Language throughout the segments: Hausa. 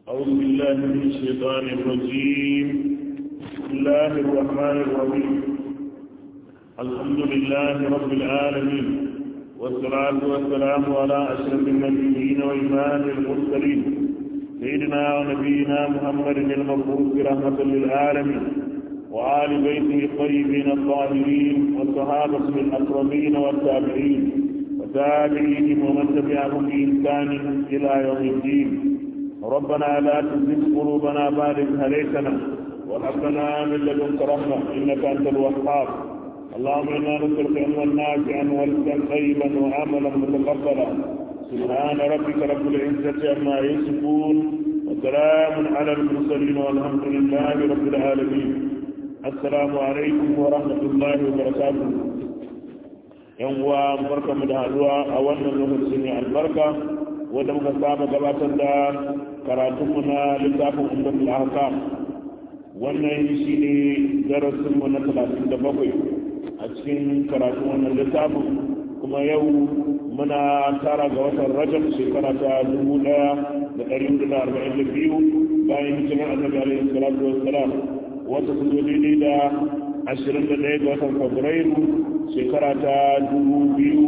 أعوذ بالله من الشيطان الرجيم بسم الله الرحمن الرحيم الحمد لله رب العالمين والصلاة والسلام على أشرف النبيين وإمام المرسلين سيدنا ونبينا محمد المبعوث رحمة للعالمين وآل بيته الطيبين الطاهرين والصحابة الأكرمين والتابعين وتابعيهم ومن تبعهم بإحسان إلى يوم الدين ربنا لا تزغ قلوبنا بعد إذ هديتنا وهب لنا من لدنك رحمة إنك أنت الوهاب اللهم إنا نسألك علما نافعا ورزقا طيبا وعملا متقبلا سبحان ربك رب العزة عما يصفون وسلام على المرسلين والحمد لله رب العالمين السلام عليكم ورحمة الله وبركاته yan uwa barka mu da haduwa a wannan lokacin mai albarka wanda muka saba gabatar da karatunmu na littafin umdatul ahkam wannan shi ne darasinmu na talatin da bakwai a cikin karatun wannan littafin kuma yau muna tara ga watan rajab shekara ta dubu daya da ɗari hudu da arba'in da biyu bayan hijirar annabi alaihi salatu wassalam wata su zo daidai da ashirin da ɗaya ga watan fabrairu shekara ta dubu biyu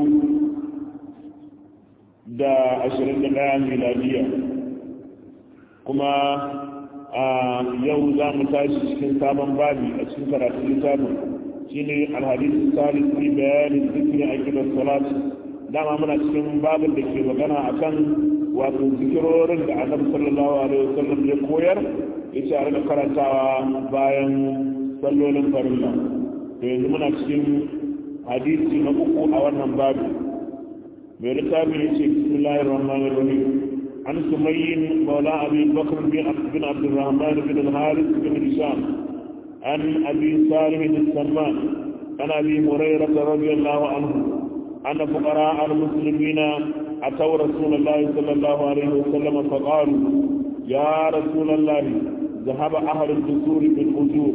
da ashirin da ɗaya miladiya kuma a yau za mu tashi cikin sabon babi a cikin karatun littafin shine alhadisu salis fi bayanin zikirin akibar salat dama muna cikin babin da ke magana akan wato zikirorin da annabi sallallahu alaihi wasallam ya koyar ya ce a rika karantawa bayan sallolin farilla to yanzu muna cikin hadisi na uku a wannan babi mai littafin ya ce bismillahir rahmanir rahim an sumayyin maula abi bakr bin abdurrahman bin al-harith bin hisham an abi salim bin salman an abi hurairah radiyallahu anhu أن فقراء المسلمين أتوا رسول الله صلى الله عليه وسلم فقالوا يا رسول الله ذهب أهل الدثور بالأجور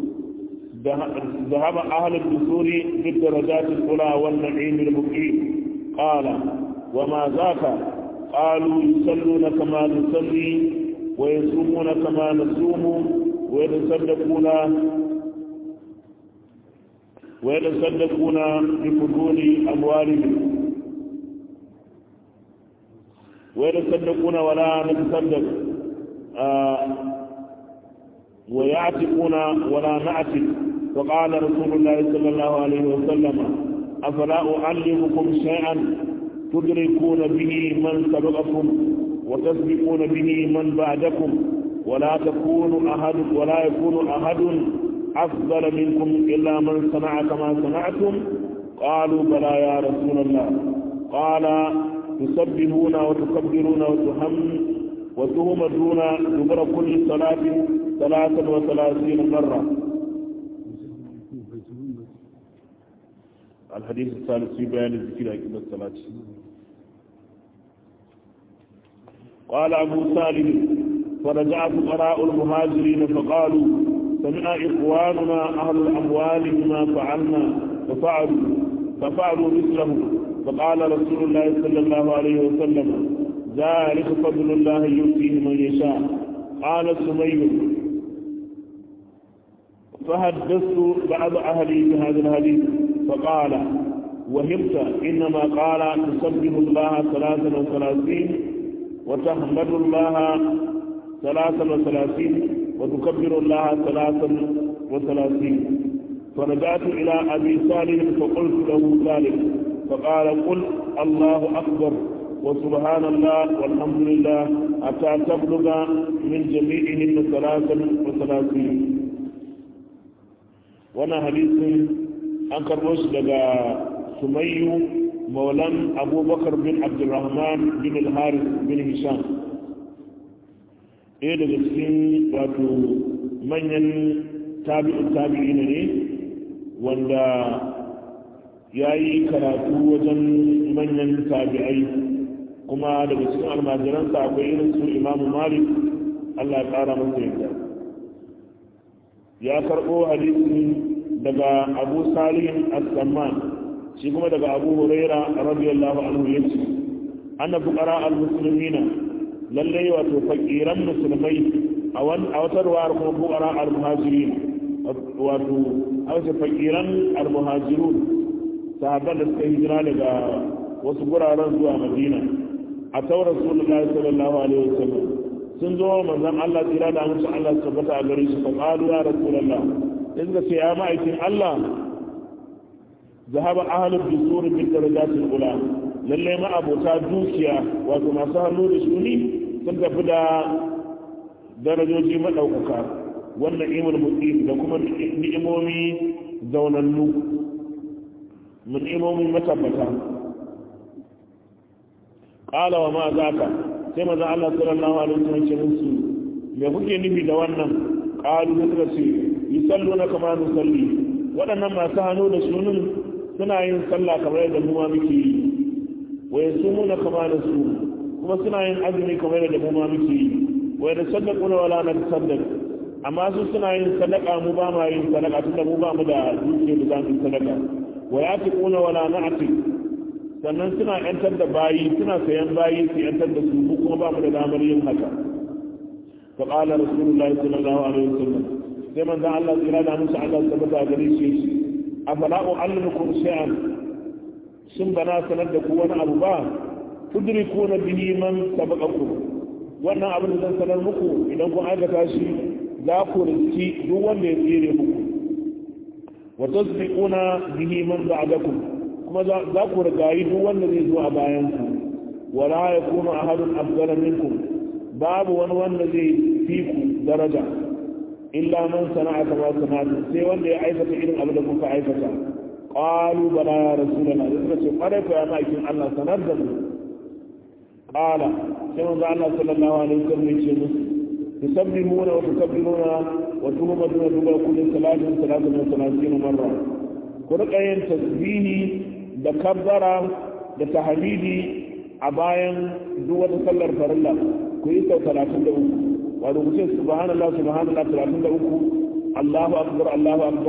ذهب أهل الدثور بالدرجات الأولى والنعيم المقيم قال وما ذاك قالوا يصلون كما نصلي ويصومون كما نصوم ويتصدقون ويتصدقون بفضول أموالهم ويتصدقون ولا نتصدق آه ويعتقون ولا نعتق وقال رسول الله صلى الله عليه وسلم أفلا أعلمكم شيئا تدركون به من سبقكم وتسبقون به من بعدكم ولا تكون أحد ولا يكون أحد أفضل منكم إلا من صنع كما صنعتم قالوا بلى يا رسول الله قال تسبحون وتكبرون وتهم وتهمدون دبر كل صلاة ثلاثا وثلاثين مرة الحديث الثالث في بيان الذكر عقب الصلاة قال أبو سالم فرجع فقراء المهاجرين فقالوا سمع إخواننا أهل الأموال بما فعلنا ففعلوا ففعلوا مثله فقال رسول الله صلى الله عليه وسلم ذلك فضل الله يؤتيه من يشاء قال سمي فحدثت بعض أهلي بهذا الحديث فقال وهمت إنما قال تسبح الله ثلاثا وثلاثين وتحمد الله ثلاثا وثلاثين وتكبر الله ثلاثا وثلاثين فرجعت إلى أبي صالح فقلت له ذلك فقال قل الله أكبر وسبحان الله والحمد لله حتى تبلغ من جميعهن ثلاثا وثلاثين وانا حديث أنكر رشد سمي مولان أبو بكر بن عبد الرحمن بن الحارث بن هشام ɗaya daga cikin wato manyan tabi'in tabi'i ne wanda ya yi karatu wajen manyan tabi'ai kuma daga cikin almajiransa akwai irin su imamu malik allah ya ƙara masa yadda ya karɓo hadisi daga abu salihin as-samman shi kuma daga abu huraira radiyallahu anhu yace anna fuqara al-muslimina lallai wato fakiran musulmai a wata ruwar kuma bukara al-muhajirin wato a wasu fakiran al-muhajirun sahabban da suka hijira daga wasu guraren zuwa madina a taurar rasulullahi sallallahu alaihi wasallam sun zo manzon Allah tsira da musu Allah su tabbata a gare shi fa qalu ya rasulullah in ga ce ya ma'aikin Allah zahaba ahlul dusur bil darajatil ula lalle ma abota dukiya wato masu hannu da shuni sun tafi da darajoji madaukaka wannan imul muqim da kuma ni'imomi zaunannu mun ni'imomi matabbata qala wa ma zaka sai manzon Allah sallallahu alaihi wasallam ce musu me kuke nufi da wannan qalu suka ce yusalluna kama nusalli waɗannan masu hannu da shunin suna yin sallah kamar yadda mu ma muke yi wa yasumuna kama da su kuma suna yin azumi kamar yadda mu ma muke yi wa yatasaddaquna wala natasaddaq amma su suna yin sadaka mu ba ma yin sadaka tunda mu ba mu da dukiya da zamu yi sadaka wa yatiquna wala na'tiq sannan suna yantar da bayi suna sayan bayi su yantar da su kuma ba mu da damar yin haka fa qala rasulullahi sallallahu alaihi wasallam sai manzon Allah tsira da musu Allah tabbata gare shi afala u'allimukum shay'an shin bana sanar da ku wani abu ba tudrikuna bihi man sabaqakum wannan abin da zan sanar muku idan kun aikata shi za ku riski duk wanda ya tsere muku wa tasbiquna bihi man ba'dakum kuma za ku rigayi duk wanda zai zo a bayan ku wala yakunu ahadun afdala minkum babu wani wanda zai fi ku daraja illa man sana'a kama sana'atu sai wanda ya aikata irin abin da kuka aikata qalu bala ya rasulullah da suka ce kwarai ko ya ma'aikin Allah sanar da mu qala sai manzo Allah sallallahu alaihi wasallam ya ce musu tusabbihuna wa tukabbiruna wa tuhmaduna duba kulli salatin salatin wa salatin marra ku rika yin tasbihi da kabbara da tahmidi a bayan duk wata sallar farilla ku yi sau 33 wato ku ce subhanallah subhanallah 33 Allahu akbar Allahu akbar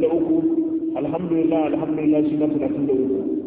33 alhamdulillah alhamdulillah shi na 33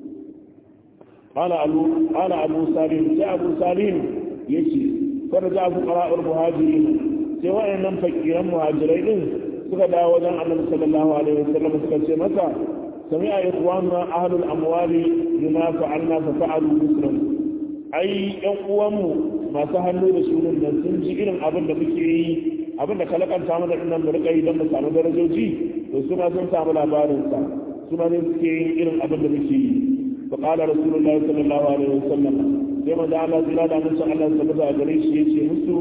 قال أبو قال أبو سالم جاء أبو سالم يشي فرجع فقراء المهاجرين سواء لم فكر المهاجرين suka dawo wajen annabi sallallahu alaihi wasallam suka ce masa sami'a ikhwanuna ahlul amwali bima fa'alna fa fa'alu muslim ai yan uwanmu masu hannu da sunan nan sun ji irin abin da muke yi abin da kalakanta mana dinnan mu rika yi don mu samu darajoji to su ma sun samu labarin sa su ma ne suke yin irin abin da muke yi fa qala rasulullahi sallallahu alaihi wasallam sai manzo Allah zira da musu Allah sabata gare shi yace musu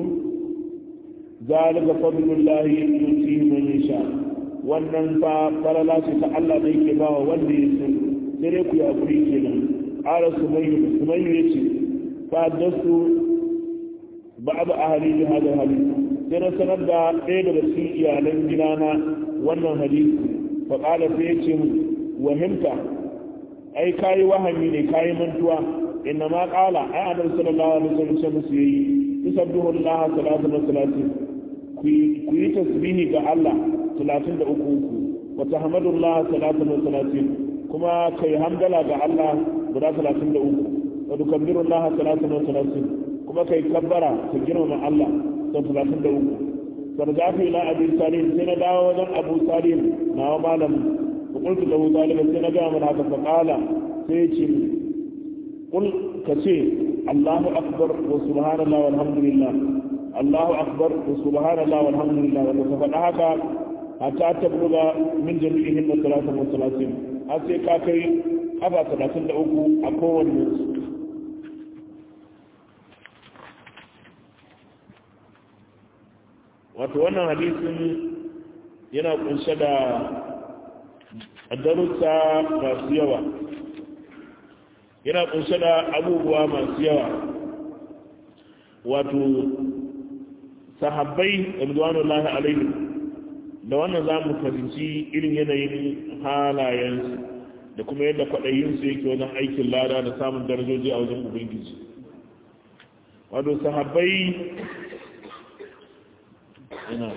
zalika fadlullahi yuti man yasha wannan fa falala ce ta Allah da yake bawa wanda ya so sai dai ku ya kuri kenan qala sumayyu sumayyu yace fa dasu ba'd ahli bi hada hadith sai na sanar da ɗaya daga cikin iyalan gidana wannan hadisi fa qala sai yace mu wahimta ai kayi wahami ne kayi mantuwa inna ma qala ai annabi sallallahu alaihi wasallam sai yayi yusabbihu Allah salatu wa salatu ku yi tasbihi ga Allah 33 uku wa tahmadullah salatu wa salatu kuma kai hamdala ga Allah guda 33 wa tukabbirullah salatu wa salatu kuma kai kabbara ka girmama Allah sau 33 sarjafi ila abi salim sai na dawo wajen abu salim nawa malam ku kulku da talib sai na ga mana haka fa qala sai ya ce kul ka ce Allahu akbar wa subhanallah walhamdulillah Allahu akbar wa subhanallah walhamdulillah wanda ka faɗa haka hatta tabluga min jami'ihin da salatu wa salatin har sai ka kai kafa talatin da uku a kowanne wato wannan hadisin yana kunshe da darussa masu yawa yana kunshe da abubuwa masu yawa wato sahabbai ridwanullahi alaihi da wannan za mu fahimci irin yanayin halayensu da kuma yadda kwaɗayinsu yake wajen aikin lada da samun darajoji a wajen ubangiji wato sahabbai ina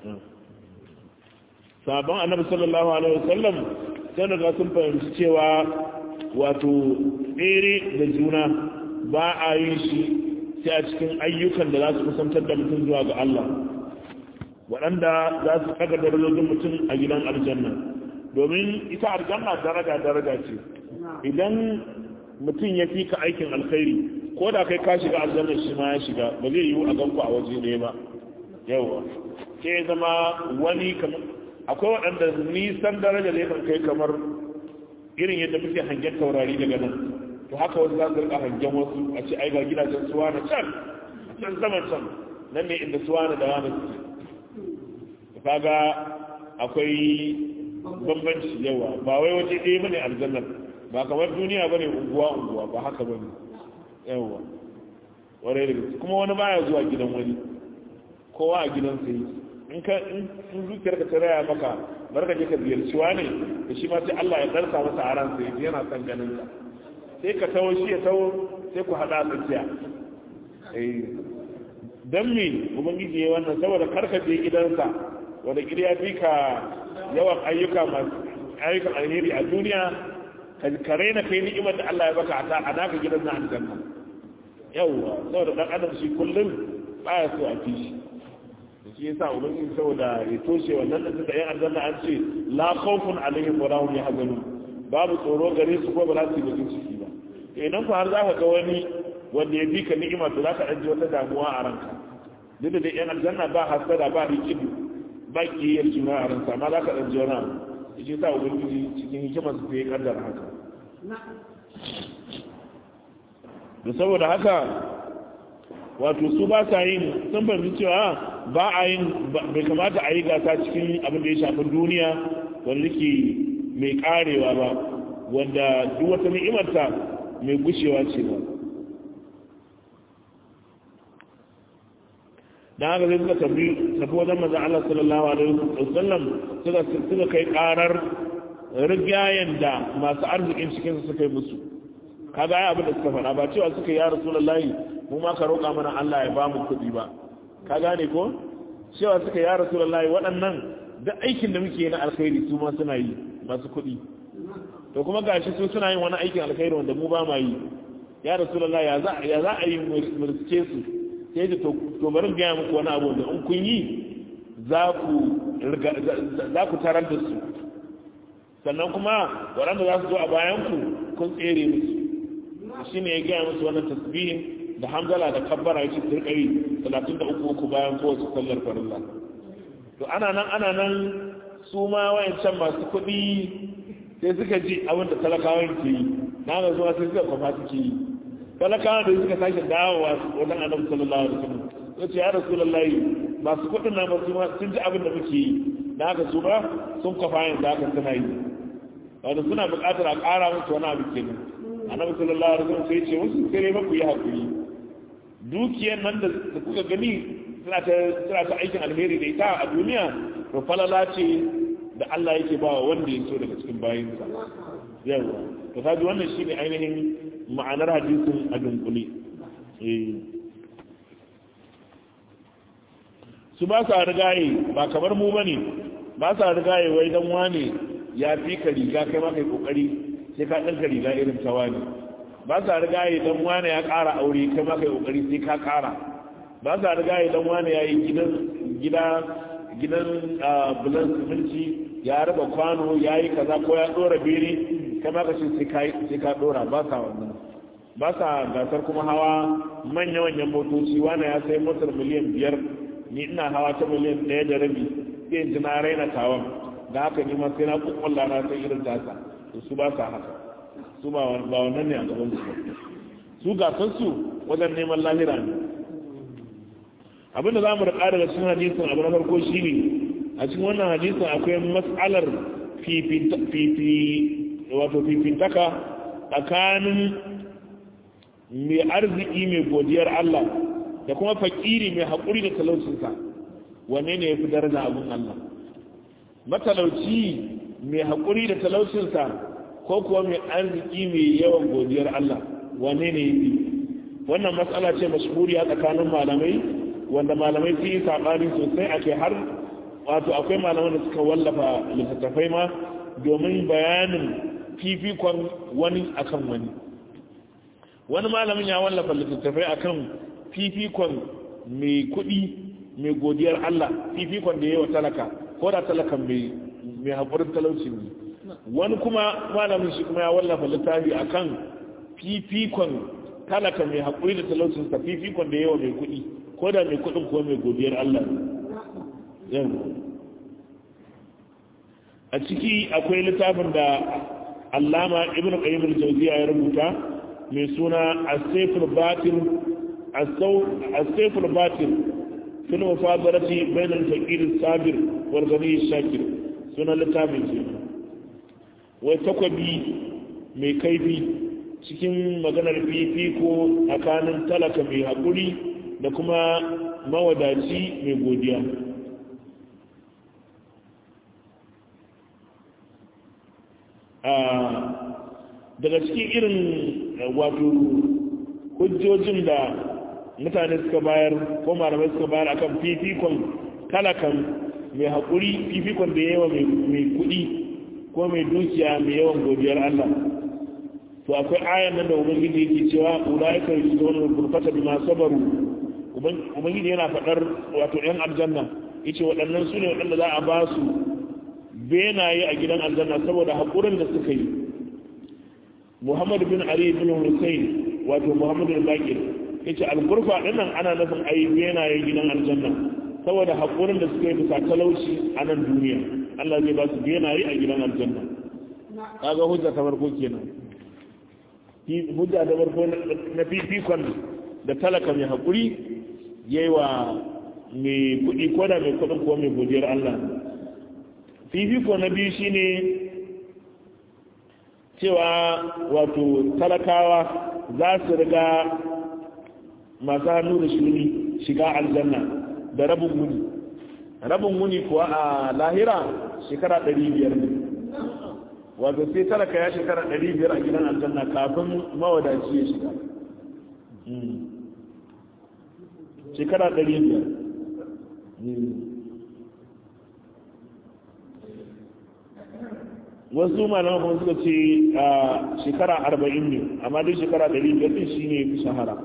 sabon annabi sallallahu alaihi wasallam sai daga sun fahimci cewa wato tsere da juna ba a yin shi sai a cikin ayyukan da za su kusantar da mutum zuwa ga Allah waɗanda za su kaga darajojin mutum a gidan aljanna domin ita aljanna daraja daraja ce idan mutum ya fi ka aikin alkhairi ko da kai ka shiga aljanna shi ma ya shiga ba zai yiwu a ganku a waje ɗaya ba yawa ke zama wani kamar akwai waɗanda nisan daraja da yakan kai kamar irin yadda muke hangen taurari daga nan to haka wasu za su rika hangen wasu a ce ai ga gidajen suwa na can can zaman can nan ne inda suwa na da wani su kaga akwai bambanci yawa ba wai waje ɗaya bane aljannar ba kamar duniya bane unguwa unguwa ba haka bane yawa warai da gaske kuma wani baya zuwa gidan wani kowa a gidan sai in ka in zuciyar ka taraya maka barka je ka ziyarci wani da shi ma sai Allah ya darsa masa a ran sai yana son ganin sa sai ka tawo shi ya tawo sai ku hada tsakiya eh dan me ubangiji ya wannan saboda karka je gidansa wanda gida ya fi ka yawan ayyuka masu ayyukan alheri a duniya ka raina kai ni'imar da Allah ya baka a naka gidan na aljanna yawwa saboda dan adam shi kullum baya so a fi shi da shi yasa ubangiji saboda ya toshe wannan da suka yan aljanna an ce la khawfun alaihim wa lahum yahzanun babu tsoro gare su ko ba za su yi bakin ciki ba idan ku har za ka ga wani wanda ya bi ka ni'ima to za ka ɗan ji wata damuwa a ranka duk da dai yan aljanna ba hasada ba rikidu ba kiyayyar juna a ransa amma za ka ɗan ji wani abu shi sa ubangiji cikin hikimar su ya kaddara haka da saboda haka wato su ba sa yin sun fahimci cewa ba a yin bai kamata a yi gasa cikin abin da ya shafi duniya wanda ke mai karewa ba wanda duk wata ni'imarta mai gushewa ce ba dan haka sai suka tafi tafi wajen manzon Allah sallallahu alaihi wasallam suka suka kai karar rigayen da masu arzikin cikin su suka yi musu kaga ai abin da suka faɗa ba cewa suka yi ya rasulullahi mu ma ka roƙa mana Allah ya ba mu kuɗi ba ka gane ko cewa suka yi ya rasulullahi waɗannan duk aikin da muke na alkhairi su ma suna yi masu kuɗi to kuma gashi su suna yin wani aikin alkhairi wanda mu ba ma yi ya rasulullahi ya za ya za a yi murske su sai da to bari gaya muku wani abu da in kun yi za ku za ku tarar da su sannan kuma waɗanda za su zo a bayan ku kun tsere musu shi ne ya gaya musu wannan tasbihin da hamdala da kabbara ya ce turkari talatin da uku uku bayan kowace sallar farilla to ana nan ana nan su ma wayancan masu kuɗi sai suka ji abin da talakawan ke yi na ga zuwa sai suka kwafa suke yi talakawan da suka sake dawowa wajen annabi sallallahu alaihi wasallam sai ce ya rasulullahi masu kuɗin nan ba su ma sun ji abin da muke yi da haka su ba sun kwafa yanzu haka suna yi wanda suna buƙatar a ƙara musu wani abu kenan annabi sallallahu alaihi wasallam sai ce musu sai ba ku yi hakuri dukiyar nan da kuka gani suna ta suna ta aikin alheri da ita a duniya to falala ce da Allah yake ba wanda ya so daga cikin bayinsa yawa to kaji wannan shine ainihin ma'anar hadisin a dunkule eh su ba sa rigaye ba kamar mu bane ba sa rigaye wai dan wane ya fi ka riga kai ma kai kokari sai ka ɗanka riga irin ta wani ba sa riga yi dan wani ya ƙara aure kai ma kai kokari sai ka ƙara ba sa riga yi dan wani ya yi gidan gida gidan bulan siminci ya raba kwano ya yi kaza ko ya ɗora bere kai ma ka ce sai ka ɗora ba sa wannan ba sa gasar kuma hawa manya-manyan motoci wani ya sai motar miliyan biyar ni ina hawa ta miliyan ɗaya da rabi sai in ji na raina tawon da haka ni ma sai na kukkulla na sai irin tasa su ba sa haka su ba wannan ne a gaban su su gasar su wajen neman lahira ne abinda za mu rika daga cikin hadisin abu na farko shi ne a cikin wannan hadisin akwai matsalar wato fifintaka tsakanin mai arziki mai godiyar Allah da kuma fakiri mai haƙuri da talaucinsa wanne ne ya fi daraja abin Allah matalauci mai haƙuri da talaucinsa ko kuwa mai arziki mai yawan godiyar Allah wane ne yi wannan matsala ce mashhuriya tsakanin malamai wanda malamai sun yi saɓani sosai ake har wato akwai malaman da suka wallafa littattafai ma domin bayanin fifikon wani akan wani wani malamin ya wallafa littattafai akan fifikon mai kuɗi mai godiyar Allah fifikon da yawa talaka ko da talakan mai mai haƙurin talauci ne wani kuma malamin shi kuma ya wallafa littafi akan fifikon talaka mai haƙuri da talaucinsa fifikon da yawa mai kuɗi ko da mai kuɗin ko mai godiyar Allah ne a ciki akwai littafin da allama ibn qayyim al-jawziya ya rubuta mai suna as-sayful batil as-sayful batil fil mufadarati bain al-faqir as-sabir wal ghani ash-shakir sunan littafin ce wai takwabi mai kaifi cikin maganar fifiko tsakanin talaka mai haƙuri da kuma mawadaci mai godiya daga cikin irin wato hujjojin da mutane suka bayar ko malamai suka bayar akan fifikon talakan mai haƙuri fifikon da yawa mai kuɗi ko mai dukiya mai yawan godiyar Allah to akwai ayan nan da ubangiji yake cewa ulaika yusduna al-ghurfata bima sabaru ubangiji yana faɗar wato ɗan aljanna yace waɗannan su ne waɗanda za a ba su benaye a gidan aljanna saboda haƙurin da suka yi muhammad bin ali bin hussein wato muhammad bin bakir ya ce alburfa ɗinnan ana nufin a yi benaye gidan aljanna saboda haƙurin da suka yi bisa talauci a nan duniya allah zai ba su benaye a gidan aljanna kaga hujja ta farko kenan hujja ta farko na fifikon da talaka mai haƙuri yayi wa mai kuɗi ko da mai kuɗin ko mai godiyar allah fifiko na biyu shine cewa wato talakawa za su riga masu hannu da shuni shiga aljanna da rabin wuni rabin wuni kuwa a lahira shekara 500 ne wato sai talaka ya shekara 500 a gidan aljanna kafin mawadaci ya shiga shekara 500 wasu malaman kuma suka ce a shekara arba'in ne amma dai shekara ɗari biyar ɗin shi ne fi shahara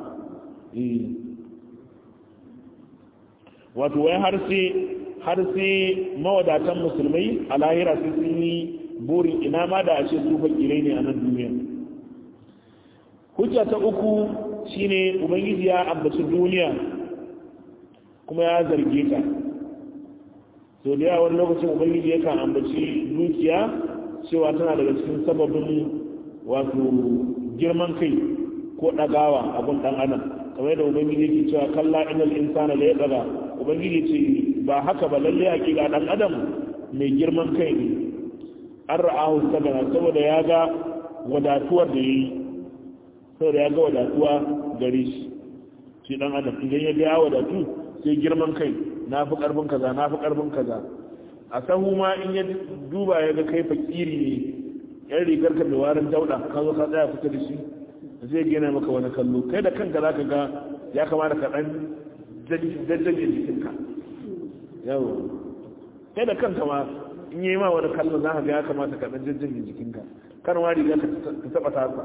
wato wai har sai har sai mawadatan musulmai a lahira sai sun yi burin ina ma da a ce su fakirai ne a nan duniya hujja ta uku shine ubangiji ya ambaci duniya kuma ya zarge ta so da yawan lokacin ubangiji yakan ambaci dukiya cewa tana daga cikin sababin wato girman kai ko ɗagawa abin ɗan adam kamar yadda ubangiji yake cewa kalla inal insana la yadaga ubangiji ce ba haka ba lalle hakika ɗan adam mai girman kai ne an ra'ahu sabana saboda ya ga wadatuwar da yayi saboda ya ga wadatuwa gare shi shi ɗan adam idan ya ga ya wadatu sai girman kai na fi ƙarfin kaza na fi ƙarfin kaza a sahu ma in ya duba ya ga kai fakiri ne yan rigar ka mai warin dauda ka zo ka tsaya fita da shi zai gina maka wani kallo kai da kanka za ka ga ya kamata ka dan jajjaje jikinka yau kai da kanka ma in yi ma wani kallo za ka ga ya kamata ka dan jajjaje jikinka kan ma riga ka taba tasa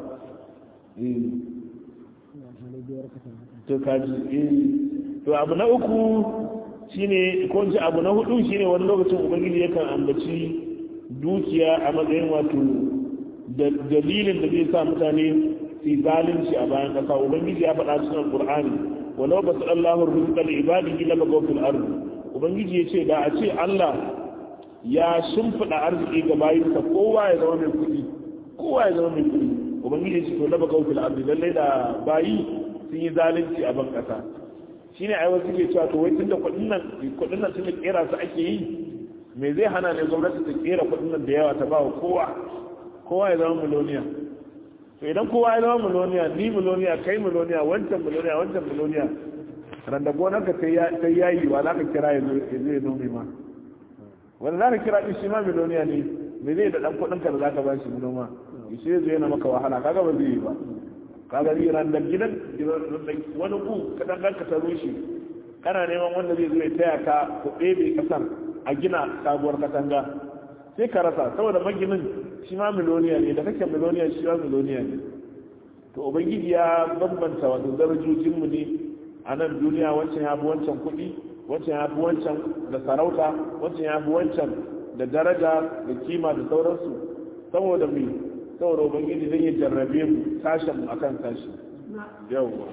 to kaji to abu na uku shine ko ce abu na hudu shine wani lokacin ubangiji yakan ambaci dukiya a matsayin wato dalilin da zai sa mutane su zalunci a bayan kasa ubangiji ya faɗa cikin alqur'ani walau basu Allahu rizqa li ibadihi la bagaw fil ard ubangiji yace da a ce Allah ya shimfida arziki ga bayinsa kowa ya zama mai kuɗi kowa ya zama mai kuɗi ubangiji ya ce to la bagaw fil ard lalle da bayi sun yi zalunci a ban kasa shine ai wasu ke cewa to wai tunda kuɗin nan kuɗin nan tunda kera su ake yi me zai hana ne gwamnati ta kera kuɗin nan da yawa ta ba wa kowa kowa ya zama miloniya to idan kowa ya zama miloniya ni miloniya kai miloniya wancan miloniya wancan miloniya randa gonar ka ta yayi wa za ka kira ya zai nome ma wanda za ka kira ɗin shi ma miloniya ne me zai da ɗan kuɗin ka da za ka ba shi noma shi zai yana maka wahala kaga ba zai yi ba kaga ni ran da gidan wani ku kadan dan ka taro shi kana neman wanda zai zo ya taya ka ku ɗebe kasar a gina sabuwar katanga sai ka rasa saboda maginin shi ma miloniya ne da kake miloniya shi ma miloniya ne to ubangiji ya bambanta wato darajojin mu ne a nan duniya wancan ya fi wancan kuɗi wancan ya fi wancan da sarauta wancan ya fi wancan da daraja da kima da sauransu saboda mai saboda ubangiji zai yi jarrabe mu sashen mu akan sashi yawwa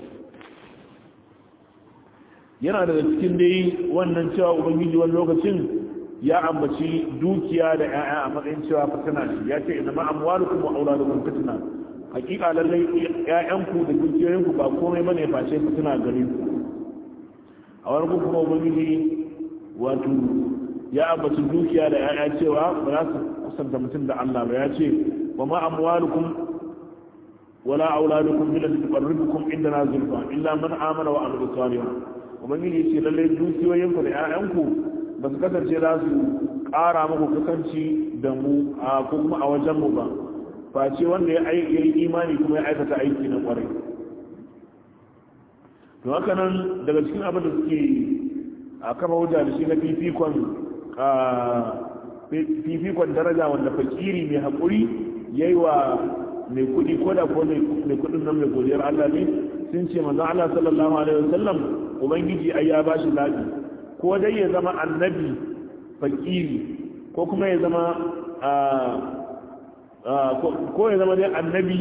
yana da cikin dai wannan cewa ubangiji wani lokacin ya ambaci dukiya da 'ya'ya a matsayin cewa fitina shi ya ce ina ma'amwalukum wa auladukum fitina hakika lallai 'ya'yanku da dukiyoyinku ba komai bane face fitina gare ku a wani kuma ubangiji wato ya ambaci dukiya da 'ya'ya cewa ba za su kusanta mutum da Allah ba ya ce wa ma amwalukum wala auladukum bil tuqarribukum indana zulfa illa man amana wa amila salihan ubangiji ya ce lallai dukiyoyinku da 'ya'yanku ba su kasance za su ƙara muku kusanci da mu a kuma a wajenmu ba face wanda ya yi imani kuma ya aikata aiki na ƙwarai to haka nan daga cikin abin da suke a kafa hujja da shi na fifikon fifikon daraja wanda fakiri mai haƙuri ya yi wa mai kuɗi ko da ko mai kuɗin nan mai godiyar Allah ne sun ce manzon Allah sallallahu alaihi wasallam ubangiji ai ya bashi zaɓi ko dai ya zama annabi fakiri ko kuma ya zama ko ya zama dai annabi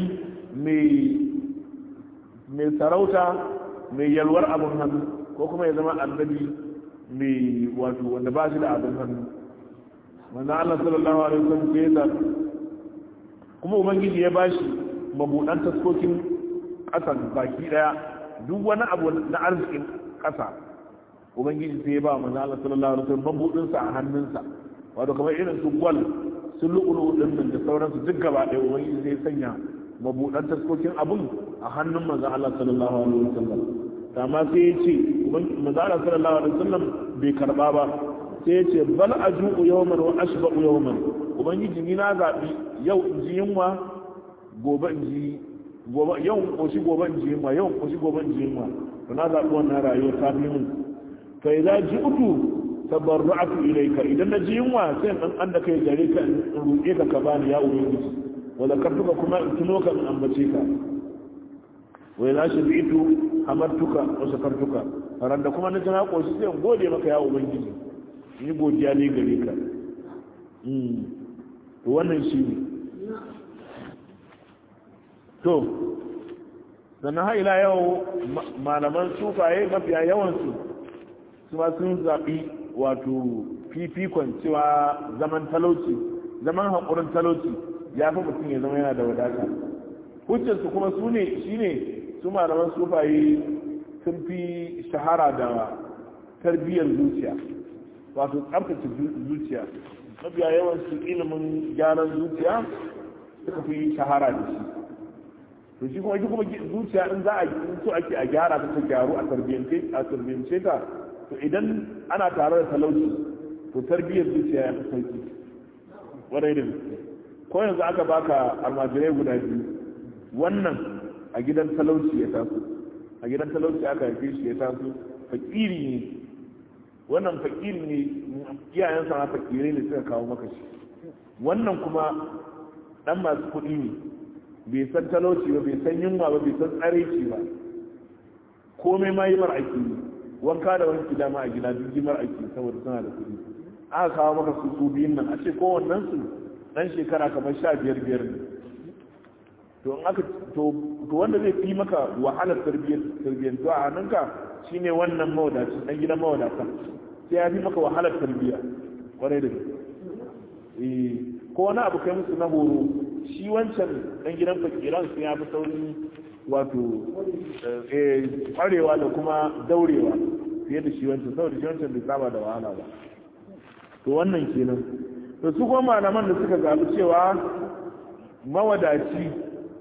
mai sarauta mai yalwar abin hannu ko kuma ya zama annabi mai wato wanda ba shi da abin hannu wanda Allah sallallahu alaihi wasallam ke da kuma ubangiji ya bashi mabudan taskokin ƙasan baki daya duk wani abu na arzikin ƙasa ubangiji sai ya ba manzo Allah sallallahu alaihi wasallam mabudin sa a hannunsa wato kamar irin su gwal su lu'ulu din nan da sauransu duk gaba ɗaya ubangiji sai ya sanya mabudan taskokin abun a hannun manzo Allah sallallahu alaihi wasallam amma sai ya ce manzo Allah sallallahu alaihi wasallam bai karba ba sai ya ce bal aju'u yawman wa ashba'u yawman ubangiji ni na zabi yau in ji yunwa gobe in ji gobe yau koshi gobe in ji yunwa yau koshi gobe in ji yunwa to na zabi wannan rayuwar ta fi min fa idza ji'tu tabarra'tu ilayka idan na ji yunwa sai dan an da kai gare ka in roƙe ka ka bani ya ubangiji wa zakartuka kuma in tuno ka in ambace ka wa idza shabi'tu hamartuka wa shakartuka ran da kuma na ji na koshi sai in gode maka ya ubangiji ni godiya ne gare ka to wannan shi ne to sannan har ila yau malaman sufaye mafiya yawansu su ma sun zaɓi wato fifikon cewa zaman talauci zaman haƙurin talauci ya fi mutum ya zama yana da wadata hujjarsu kuma su ne shi ne su malaman sufaye sun fi shahara da tarbiyyar zuciya wato tsabtace zuciya mafiya yawansu ilimin gyaran zuciya suka fi shahara da shi to shi kuma kuma zuciya in za a yi so ake a gyara ta ta gyaru a tarbiyyance a tarbiyyance ta to idan ana tare da talauci to tarbiyyar zuciya ya fi sauki wadai da ko yanzu aka baka almajirai guda biyu wannan a gidan talauci ya taso a gidan talauci aka haife shi ya taso fakiri ne wannan fakiri ne iyayensa ma fakirai ne suka kawo maka shi wannan kuma dan masu kuɗi ne bai san talauci ba bai san yunwa ba bai san tsareci ba komai ma yi mar aiki ne wanka da wanki dama a gida duk yi mar aiki saboda suna da kuɗi aka kawo maka su su biyun nan a ce kowannen su dan shekara kamar sha biyar biyar ne to in aka to wanda zai fi maka wahalar tarbiyyar tarbiyyar to a hannunka shine wannan mawadaci dan gidan mawadata sai ya fi maka wahalar tarbiyya kwarai da gaske eh ko wani abu kai musu na horo shi wancan dan gidan fakiran sun ya fi saurin wato kwarewa da kuma daurewa fiye da shi wancan saboda shi wancan bai saba da wahala ba to wannan kenan to su kuma malaman da suka zaɓi cewa mawadaci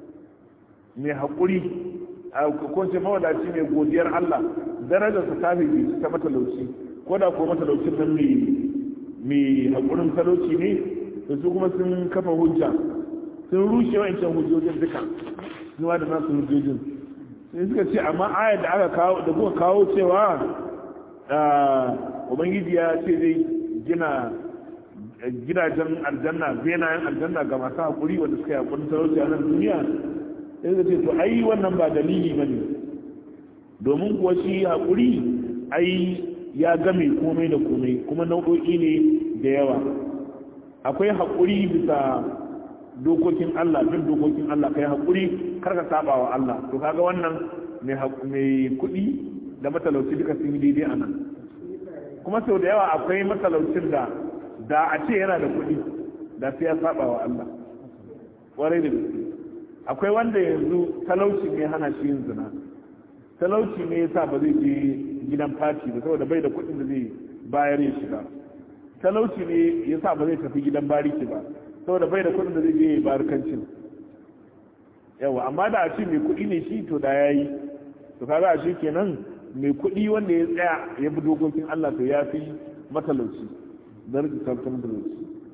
mai haƙuri a kunce mawadaci mai godiyar Allah darajarsa ta fi ta matalauci ko da ko matalaucin nan mai haƙurin talauci ne da su kuma sun kafa hujja sun rushe wa'ancan hujjojin duka zuwa da nasu hujjojin sai suka ce amma ayar da aka kawo da kuka kawo cewa ubangiji ya ce zai gina gidajen aljanna benayen aljanna ga masu haƙuri wanda suka yi haƙurin talauci a nan duniya sai suka ce to ai wannan ba dalili ba ne domin kuwa shi haƙuri ai ya game komai da komai kuma nau'o'i ne da yawa akwai haƙuri bisa dokokin Allah bin dokokin Allah kai haƙuri kar ka saba wa Allah to kaga wannan mai kuɗi da matalauci duka sun yi daidai a nan kuma sau da yawa akwai matalaucin da da a ce yana da kuɗi da sai ya saba wa Allah ƙwarai da gaske akwai wanda yanzu talauci ne hana shi yin zina talauci ne yasa ba zai je gidan fati ba saboda bai da kuɗin da zai bayar ya shiga talauci ne yasa ba zai tafi gidan bariki ba saboda bai da kuɗin da zai je ya barkancin yawa amma da a ce mai kuɗi ne shi to da yayi to kaga a shi kenan mai kuɗi wanda ya tsaya ya bi dokokin Allah to ya fi matalauci darajar sarkin matalauci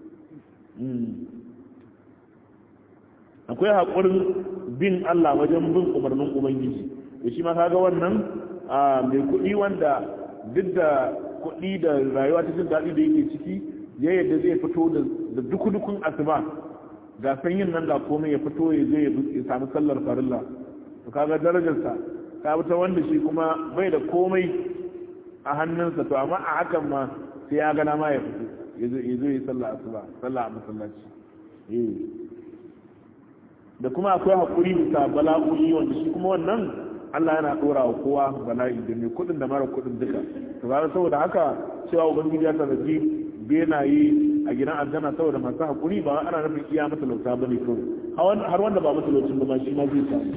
akwai haƙurin bin Allah wajen bin umarnin Ubangiji da shi ma kaga wannan mai kuɗi wanda duk da kuɗi da rayuwa ta jin daɗi da yake ciki ya yadda zai fito da dukudukun asuba ga sanyin nan da komai ya fito ya zai ya samu sallar farilla to kaga darajarsa ta ta wanda shi kuma bai da komai a hannunsa to amma a hakan ma sai ya gana ma ya fito ya zo ya sallar asuba sallah a masallaci da kuma akwai haƙuri bisa bala'o'i wanda shi kuma wannan Allah yana ɗora wa kowa bala'i da mai kuɗin da mara kuɗin duka to ga saboda haka cewa ubangiji ya taraji benaye a gidan aljanna saboda masu haƙuri ba ana nufin iya matalauta ba ne kawai har wanda ba matalaucin ba ma shi ma zai samu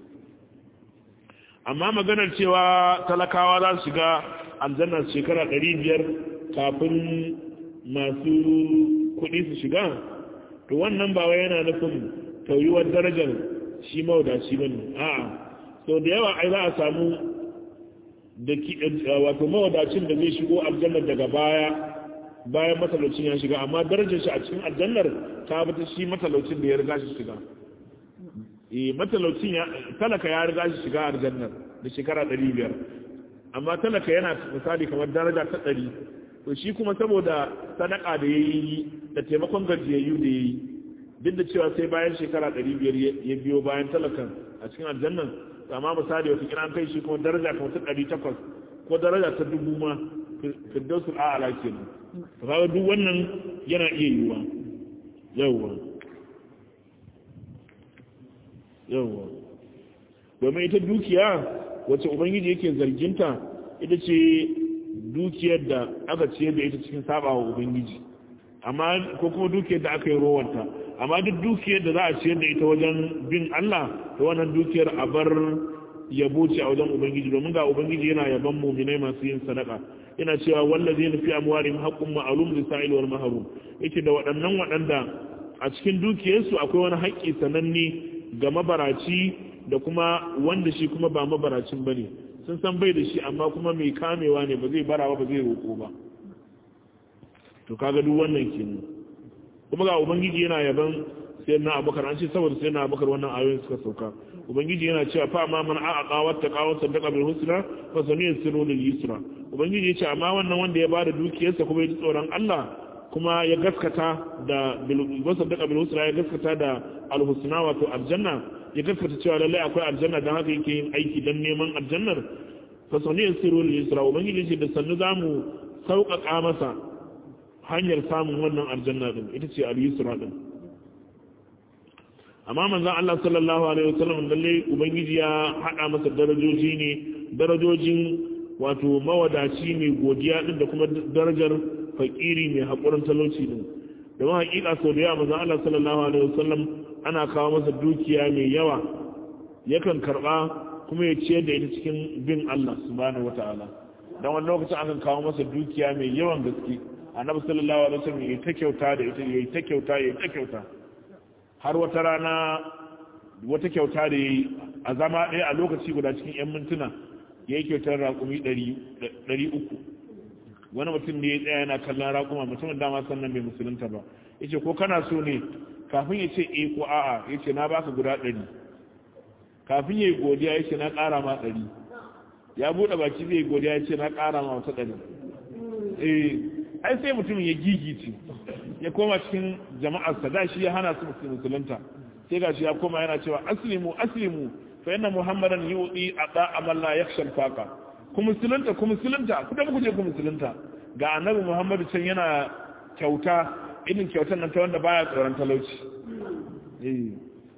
amma maganar cewa talakawa za su shiga aljanna shekara ɗari biyar kafin masu kuɗi su shiga to wannan ba wai yana nufin tauyuwar darajar shi mawadaci ba ne a'a sau da yawa ai za a samu da wato mawadacin da zai shigo aljannar daga baya bayan matalaucin ya shiga amma darajar shi a cikin aljannar ta bata shi matalaucin da ya riga shi shiga eh matalaucin ya talaka ya riga shi shiga aljannar da shekara 500 amma talaka yana misali kamar daraja ta 100 to shi kuma saboda sadaka da yayi da taimakon gajiyayyu da yayi duk da cewa sai bayan shekara 500 ya biyo bayan talakan a cikin aljannan amma misali wata kira an kai shi kuma daraja kamar ta 800 ko daraja ta dubu ma firdausul a'ala kenan to kaga duk wannan yana iya yiwuwa yawwa yawwa domin ita dukiya wacce ubangiji yake zarginta ita ce dukiyar da aka ciyar da ita cikin sabawa ubangiji amma ko kuma dukiyar da aka yi rowanta amma duk dukiyar da za a ciyar da ita wajen bin Allah to wannan dukiyar a bar yabo ce a wajen ubangiji domin ga ubangiji yana yaban muminai masu yin sadaka yana cewa wallazi na fi amwarihim haqqun ma'lum lisa'il wal mahrum yake da waɗannan waɗanda a cikin dukiyarsu akwai wani haƙƙi sananne ga mabaraci da kuma wanda shi kuma ba mabaracin bane sun san bai da shi amma kuma mai kamewa ne ba zai bara ba zai roƙo ba to kaga duk wannan kenan kuma ga ubangiji yana yaban sayyidina abubakar an ce saboda sayyidina abubakar wannan ayoyin suka sauka ubangiji yana cewa fa ma man a'a qawat taqawat sadaqa bil husna fa saniyasiru lil yusra ubangiji yace amma wannan wanda ya bada dukiyarsa kuma ya ji tsoron Allah kuma ya gaskata da bil sadaqa bil husna ya gaskata da al husna wato aljanna ya gaskata cewa lallai akwai aljanna dan haka yake yin aiki dan neman aljannar fa saniyasiru lil yusra ubangiji yace da sannu zamu sauƙaƙa masa hanyar samun wannan aljanna din ita ce al-yusra din amma manzon Allah sallallahu alaihi wasallam lalle ubangiji ya hada masa darajoji ne darajojin wato mawadaci mai godiya din da kuma darajar fakiri mai hakurin talauci din da ma hakika sau da yawa manzon Allah sallallahu alaihi wasallam ana kawo masa dukiya mai yawa yakan karba kuma ya ciyar da ita cikin bin Allah subhanahu wataala dan wani lokacin akan kawo masa dukiya mai yawan gaske annabi sallallahu alaihi wasallam yayi ta kyauta da ita yayi ta kyauta yayi ta kyauta har wata rana wata kyauta da yayi a zama ɗaya a lokaci guda cikin yan mintuna yayi kyautar raƙumi 300 wani mutum ne ya tsaya yana kallon raƙuma mutumin dama sannan bai musulunta ba yace ko kana so ne kafin ya ce eh ko a'a yace na baka guda 100 kafin yayi godiya yace na ƙara ma 100 ya bude baki zai godiya yace na ƙara ma wata 100 eh ai sai mutum ya gigice ya koma cikin jama'arsa da shi ya hana su musulunta sai ga shi ya koma yana cewa aslimu aslimu fa inna muhammadan yu'ti ata amalla yakhshal faqa ku musulunta ku musulunta ku da ku je ku musulunta ga annabi muhammadu can yana kyauta irin kyautar nan ta wanda baya tsoron talauci eh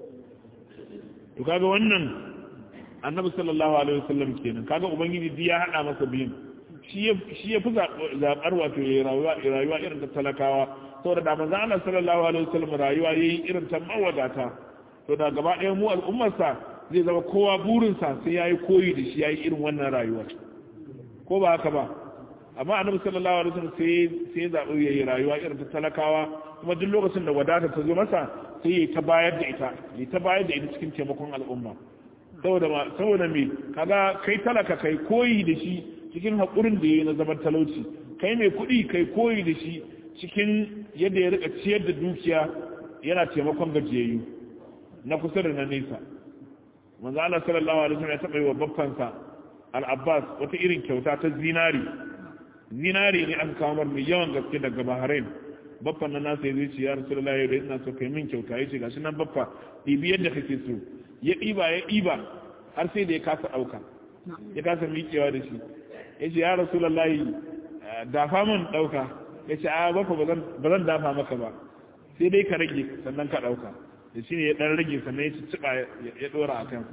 to kaga wannan annabi sallallahu alaihi wasallam kenan kaga ubangiji ya hada masa biyun shi ya shi ya fi zabar wato rayuwa rayuwa irin ta talakawa saboda da manzo Allah sallallahu alaihi wasallam rayuwa yayi irin ta mawadata to da gaba ɗaya mu al'ummar sa zai zama kowa burin sa sai yayi koyi da shi yayi irin wannan rayuwa ko ba haka ba amma annabi sallallahu alaihi wasallam sai sai zabi yayi rayuwa irin ta talakawa kuma duk lokacin da wadata ta zo masa sai yayi ta bayar da ita yayi ta bayar da ita cikin taimakon al'umma saboda saboda me kaga kai talaka kai koyi da shi cikin haƙurin da yayi na zaman talauci kai mai kuɗi kai koyi da shi cikin yadda ya rika ciyar da dukiya yana taimakon gajiyayyu na kusa da na nesa manzo Allah sallallahu alaihi wasallam ya taɓa yi wa babbansa al-Abbas wata irin kyauta ta zinari zinari ne aka kawo mai yawan gaske daga Bahrain baffan nan nasa ya ce ya Rasulullahi da ina so kai min kyauta yace gashi nan baffa ɗibi yadda kake so ya ɗiba ya ɗiba har sai da ya kasa ɗauka ya kasa miƙewa da shi yace ya Rasulullahi dafa min ɗauka yace a baffa ba zan dafa maka ba sai dai ka rage sannan ka ɗauka da shi ne ya ɗan rage sannan ya ci ya ɗora a kansa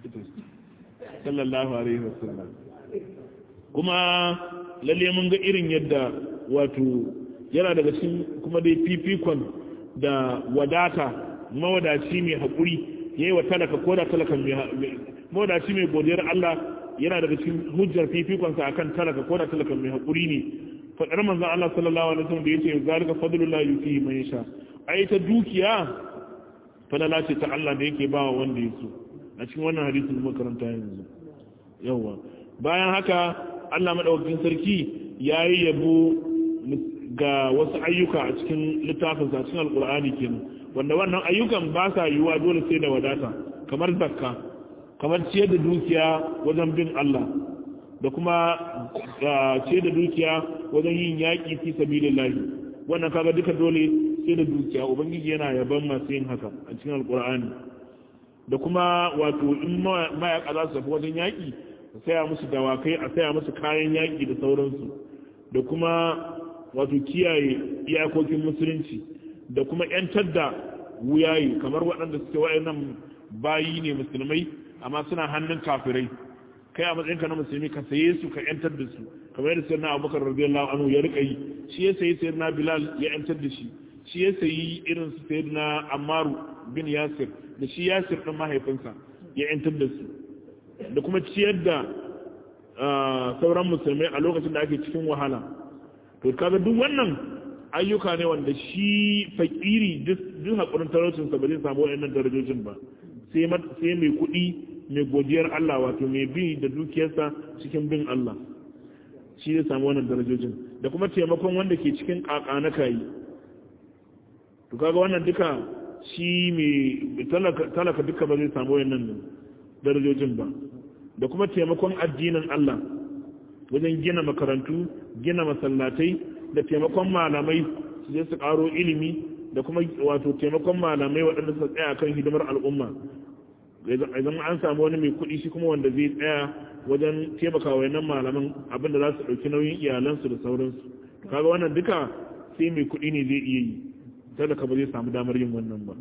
sallallahu alaihi wasallam kuma lalle mun ga irin yadda wato yana daga cikin kuma dai fifikon da wadata mawadaci mai haƙuri yayi wa talaka ko da talaka mai mawadaci mai godiyar Allah yana daga cikin hujjar fifikonsa akan talaka ko da talaka mai haƙuri ne faɗar manzon Allah sallallahu alaihi wasallam da yace zalika fadlullah yuti man yasha ai ta dukiya falala ce ta Allah da yake ba wanda ya so a cikin wannan hadisin makaranta yanzu yawa bayan haka Allah madaukakin sarki yayi yabo ga wasu ayyuka a cikin littafin sa cikin alqur'ani kenan wanda wannan ayyukan ba sa yiwuwa dole sai da wadata kamar zakka kamar ciyar da dukiya wajen bin Allah da kuma ciyar da dukiya wajen yin yaƙi fi sabilillahi wannan kaga duka dole sai da dukiya ubangiji yana yaban masu yin haka a cikin alqur'ani da kuma wato in mayaka za su tafi wajen yaƙi a saya musu dawakai a saya musu kayan yaƙi da sauransu da kuma wato kiyaye iyakokin musulunci da kuma ‘yantar da wuyaye kamar waɗanda suke waɗannan bayi ne musulmai amma suna hannun kafirai kai a matsayinka na musulmi ka saye su ka ‘yantar da su kamar yadda sayyidina abubakar radiyallahu anhu ya rika yi shi ya sayi sayyidina bilal ya ‘yantar da shi shi ya sayi irin su sayyidina ammaru bin yasir da shi yasir ɗin mahaifinsa ya ‘yantar da su da kuma ciyar da sauran musulmai a lokacin da ake cikin wahala to kaga duk wannan ayyuka ne wanda shi fakiri duk haƙurin talaucinsa ba zai samu waɗannan darajojin ba sai mai kuɗi mai godiyar Allah wato mai bi da dukiyarsa cikin bin Allah shi zai samu wannan darajojin da kuma taimakon wanda ke cikin ƙaƙa na kayi to kaga wannan duka shi mai talaka duka ba zai samu waɗannan darajojin ba da kuma taimakon addinin Allah wajen gina makarantu gina masallatai da taimakon malamai su je su karo ilimi da kuma wato taimakon malamai waɗanda suka tsaya kan hidimar al'umma idan an samu wani mai kuɗi shi kuma wanda zai tsaya wajen taimaka wa yanan malaman abin da za su ɗauki nauyin iyalansu da sauransu kaga wannan duka sai mai kuɗi ne zai iya yi sadaka ba zai samu damar yin wannan ba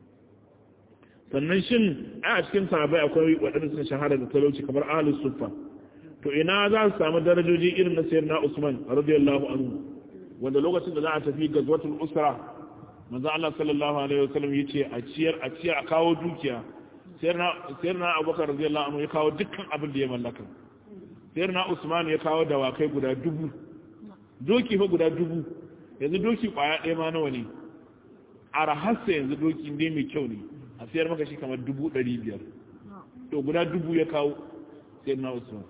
sannan shin a cikin sahabai akwai waɗanda suka shahara da talauci kamar ahlus suffa to ina za su samu darajoji irin na sayyidina Usman radiyallahu anhu wanda lokacin da za a tafi gazwatul usra manzo Allah sallallahu alaihi wasallam yace a ciyar a ciyar a kawo dukiya sayyidina sayyidina Abubakar radiyallahu anhu ya kawo dukkan abin da ya mallaka sayyidina Usman ya kawo dawakai guda dubu doki fa guda dubu yanzu doki kwaya ɗaya ma nawa ne a rahassa yanzu doki dai mai kyau ne a sayar maka shi kamar dubu ɗari biyar to guda dubu ya kawo sayyidina Usman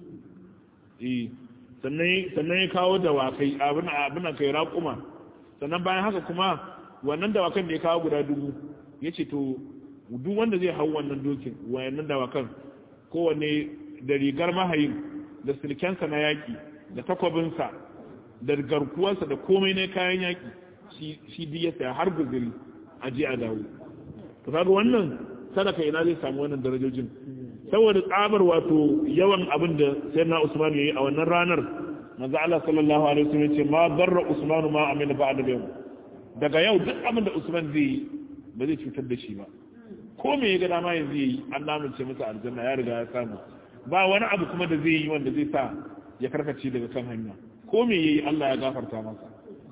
sannan ya kawo dawakai abin kai raƙuma sannan bayan haka kuma wannan dawakan da ya kawo guda dubu ya ce to duk wanda zai hau wannan dokin wayannan dawakan kowane da rigar mahayin da silkensa na yaƙi da takwabinsa da garkuwarsa da komai na kayan yaƙi shi duk ya saya har guziri a je a dawo to kaga wannan sadaka ina zai samu wannan darajojin saboda tsabar wato yawan abin da sayyidina Usman yayi a wannan ranar manzo Allah sallallahu alaihi wasallam yace ma barra Usman ma amila ba'da yau daga yau duk abin da Usman zai yi ba zai cutar da shi ba ko me ya ga dama yanzu yayi an lamunce masa aljanna ya riga ya samu ba wani abu kuma da zai yi wanda zai sa ya karkace daga kan hanya ko me yayi Allah ya gafarta masa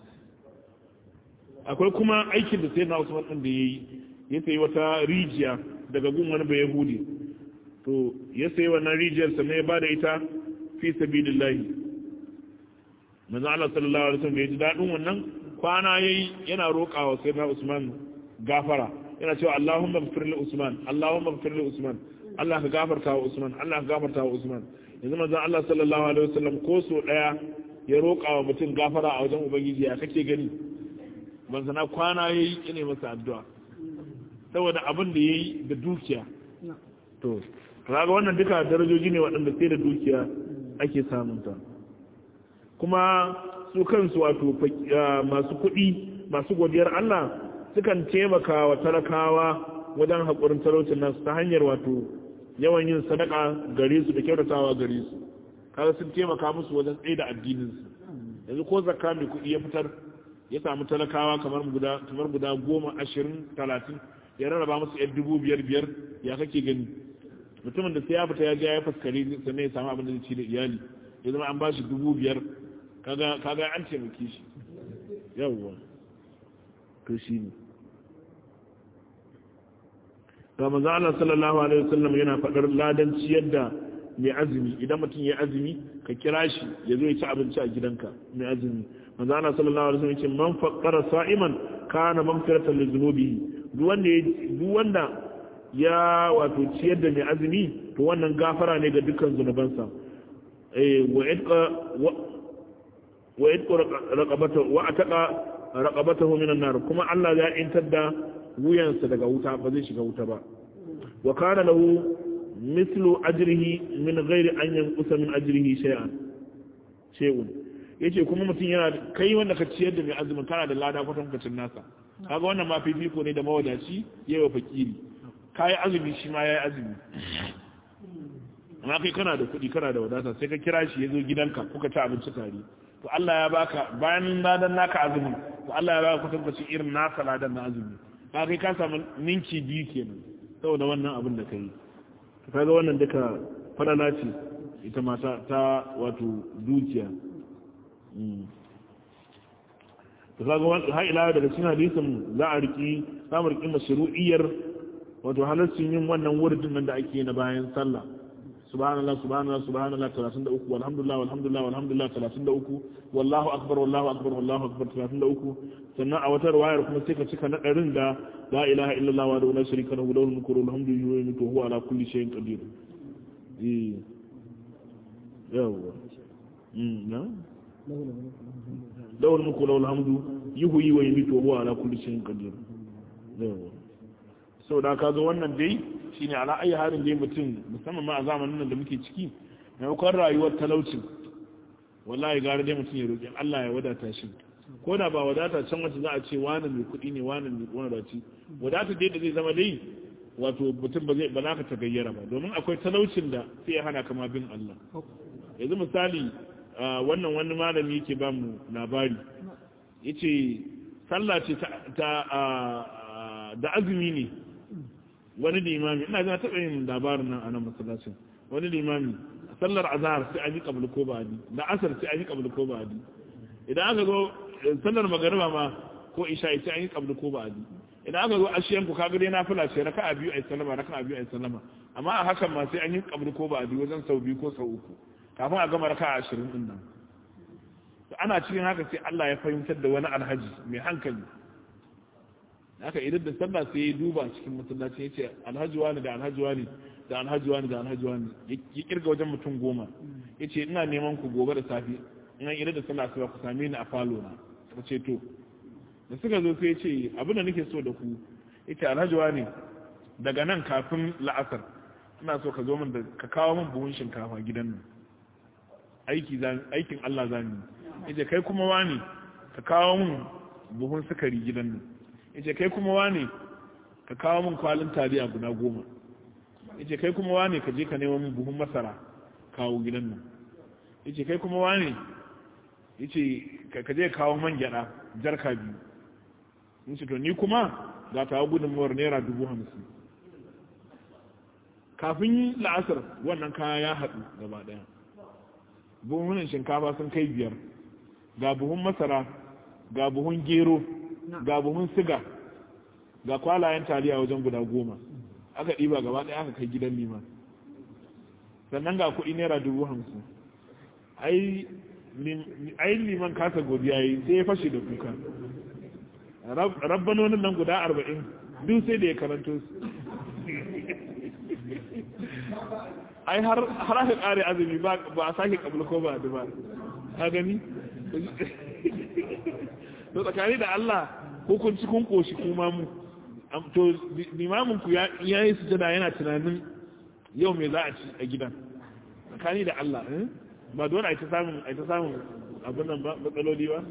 akwai kuma aikin da sayyidina Usman din da yayi ya sayi wata rijiya daga gun wani bai Yahudi to ya sayi wannan rijiyar sannan ya bada ita fi sabilillahi manzo Allah sallallahu alaihi wasallam ya ji dadin wannan kwana yayi yana roƙawa sayyidina Usman gafara yana cewa Allahumma ighfir li Usman Allahumma ighfir li Usman Allah ka gafarta wa Usman Allah ka gafarta wa Usman yanzu manzo Allah sallallahu alaihi wasallam ko so daya ya roƙa wa mutum gafara a wajen ubangiji ya kake gani ban sana kwana yayi ina masa addu'a saboda abin da yayi da dukiya to kaga wannan duka darajoji ne waɗanda sai da dukiya ake samun ta kuma su kansu wato masu kuɗi masu godiyar Allah sukan taimaka wa talakawa wajen haƙurin talaucin nasu ta hanyar wato yawan yin sadaka gare su da kyautatawa gare su kaga sun taimaka musu wajen tsaye da addinin su yanzu ko zakka mai kuɗi ya fitar ya samu talakawa kamar guda kamar guda goma ashirin talatin ya rarraba musu yan dubu biyar biyar ya kake gani mutumin da sai ya fita ya je ya faskare sannan ya samu abin da zai ci da iyali ya zama an ba shi dubu biyar kaga kaga an taimake shi yawwa to shi ne ga manzo Allah sallallahu alaihi wasallam yana fadar ladan ciyar da mai azumi idan mutum ya azumi ka kira shi ya zo ya ci abinci a gidanka mai azumi manzo Allah sallallahu alaihi wasallam yace man faqqara sa'iman kana mamfiratan li dhunubihi duk wanda duk wanda ya wato ciyar da mai azumi to wannan gafara ne ga dukkan zunubansa eh wa idqa wa idqa raqabata wa ataqa raqabatahu minan nar kuma Allah ya intar da wuyansa daga wuta ba zai shiga wuta ba wa kana lahu mislu ajrihi min ghairi an yanqusa min ajrihi shay'an shay'un yace kuma mutum yana kai wanda ka ciyar da mai azumin kana da lada kwatan kwatan nasa kaga wannan ma fifiko ne da mawadaci yayi fakiri kai azumi shi ma yayi azumi amma kai kana da kuɗi kana da wadata sai ka kira shi ya zo gidanka kuka ci abinci tare to Allah ya baka bayan ladan naka azumin to Allah ya baka kwatankwacin irin nasa ladan na azumi ka kai ka samu ninki biyu kenan saboda wannan abin da ka yi kaga wannan duka fadala ce ita mata ta wato dukiya to kaga har ila daga cikin hadisin za a riki samu riki mashru'iyyar wato halaccin yin wannan wurin nan da ake na bayan sallah subhanallah subhanallah subhanallah 33 walhamdulillah walhamdulillah walhamdulillah 33 wallahu akbar wallahu akbar wallahu akbar 33 sannan a wata riwayar kuma sai ka cika na ɗarin da la ilaha illallah wa la sharika lahu lahul mulku wa lahul hamdu wa yumiitu huwa ala kulli shay'in qadir eh yawa mm na lahul mulku wa lahul hamdu yuhyi wa yumiitu huwa ala kulli shay'in qadir yawa sau da ka zo wannan dai shine ala ayi harin dai mutum musamman ma a zamanin nan da muke ciki maimakon rayuwar talaucin wallahi gara dai mutum ya roƙi Allah ya wadata shi ko da ba wadata can wacce za a ce wani mai kuɗi ne wani mai wadaci wadata dai da zai zama dai wato mutum ba zai ba za ka ta gayyara ba domin akwai talaucin da sai ya hana kama bin Allah yanzu misali wannan wani malami yake ba mu labari yace sallah ce ta da azumi ne wani limami ina zan taɓa yin labarin nan a nan masallacin wani limami sallar azhar sai an yi kabul ko ba adi da asar sai an yi kabul ko ba adi idan aka zo sallar magariba ma ko isha sai an yi kabul ko ba adi idan aka zo ashiyan ku kaga dai nafila ce raka'a biyu ay sallama raka'a biyu ay sallama amma a hakan ma sai an yi kabul ko ba adi wajen sau biyu ko sau uku kafin a gama raka'a 20 din nan ana cikin haka sai Allah ya fahimtar da wani alhaji mai hankali haka idan da sallah sai ya duba cikin masallaci ya ce alhaji wani da alhaji wani da alhaji wani da alhaji wani ya kirga wajen mutum goma ya ce ina neman ku gobe da safi ina idan da sallah sai ku same ni a falo na ka ce to da suka zo sai ya ce abin da nake so da ku ya ce alhaji wani daga nan kafin la'asar ina so ka zo min da ka kawo min buhun shinkafa gidan nan aiki aikin Allah zani ya ce kai kuma wani ka kawo min buhun sukari gidan nan yace kai kuma wane ka kawo min kwalin taliya guda goma yace kai kuma wane ka je ka nemo min buhun masara kawo gidan nan yace kai kuma wane yace ka je kawo man gyada jarka biyu yace to ni kuma za ta hawa gudunmuwar naira dubu hamsin kafin la'asar wannan kaya ya haɗu gaba ɗaya buhunan shinkafa sun kai biyar ga buhun masara ga buhun gero ga buhun siga ga kwalayen taliya wajen guda goma aka ɗiba gaba ɗaya aka kai gidan liman sannan ga kuɗi naira dubu hamsin ai liman kasa godiya yi sai ya fashe da kuka rabbanonin nan guda arba'in duk sai da ya karanto su ai har aka kare azumi ba a sake kabul ko ba da ba ka gani to tsakani da Allah hukunci kun koshi kuma mu to limamin ku ya yi sujada yana tunanin yau me za a ci a gidan tsakani da Allah ba dole a ta samun a ta samun abin nan ba matsaloli ba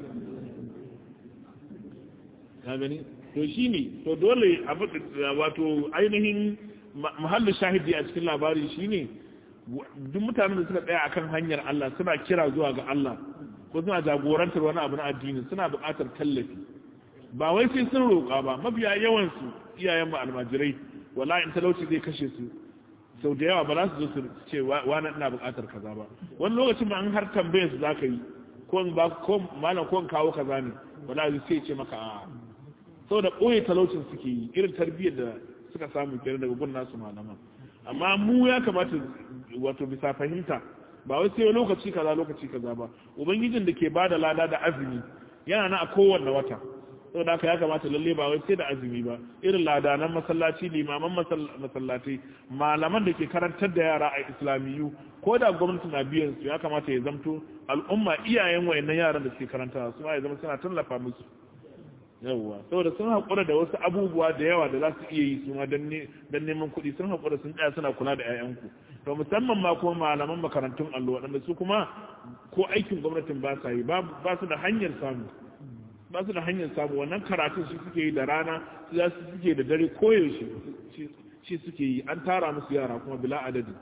ka gani to shine to dole wato ainihin muhallin shahidi a cikin labari shine duk mutanen da suka tsaya akan hanyar Allah suna kira zuwa ga Allah ko suna jagorantar wani abu na addini suna buƙatar tallafi ba wai sai sun roƙa ba mafiya yawan su iyayen mu almajirai wallahi in talauci zai kashe su sau da yawa ba za su zo su ce wani ina buƙatar kaza ba wani lokacin ma an har tambayar su zaka yi ko in ba ko malam ko in kawo kaza ne wallahi sai ce maka a'a saboda ɓoye talaucin suke yi irin tarbiyyar da suka samu kenan daga gun nasu malaman amma mu ya kamata wato bisa fahimta ba wai sai lokaci kaza lokaci kaza ba ubangijin da ke bada lada da azumi yana na a kowanne wata saboda haka ya kamata lalle ba wai sai da azumi ba irin ladanan masallaci limaman masallatai malaman da ke karantar da yara a islamiyu ko da gwamnati na biyan su ya kamata ya zamto al'umma iyayen wayannan yaran da suke karantawa su ma ya zama suna tallafa musu yawwa saboda sun haƙura da wasu abubuwa da yawa da za su iya yi su ma don neman kuɗi sun haƙura sun tsaya suna kula da 'ya'yanku to musamman ma kuma malaman makarantun allo waɗanda su kuma ko aikin gwamnatin ba sa yi ba su da hanyar samu ba su da hanyar samu wannan karatun shi suke yi da rana su za su suke da dare koyaushe shi suke yi an tara musu yara kuma bila adadi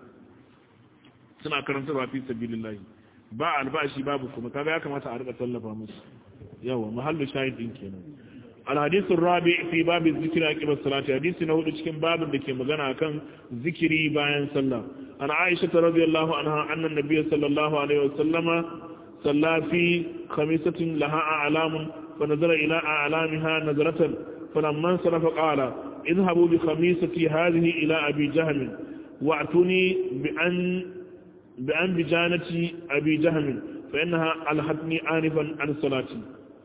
suna karantarwa fi sabilillahi ba albashi babu kuma kaga ya kamata a rika tallafa musu yawa mahallu shahid din kenan الحديث الرابع في باب الذكر عقب الصلاة حديث نهود cikin babin da ke magana akan zikiri bayan sallah an Aisha radhiyallahu anha anna an-nabiy sallallahu alaihi wasallam salla fi khamisatin laha a'lam fa nazara ila a'lamiha nazratan falamma sarafa qala idhabu bi khamisati hadhihi ila abi jahm wa'tuni bi an bi an bijanati abi jahm fa innaha alhatni anifan an salati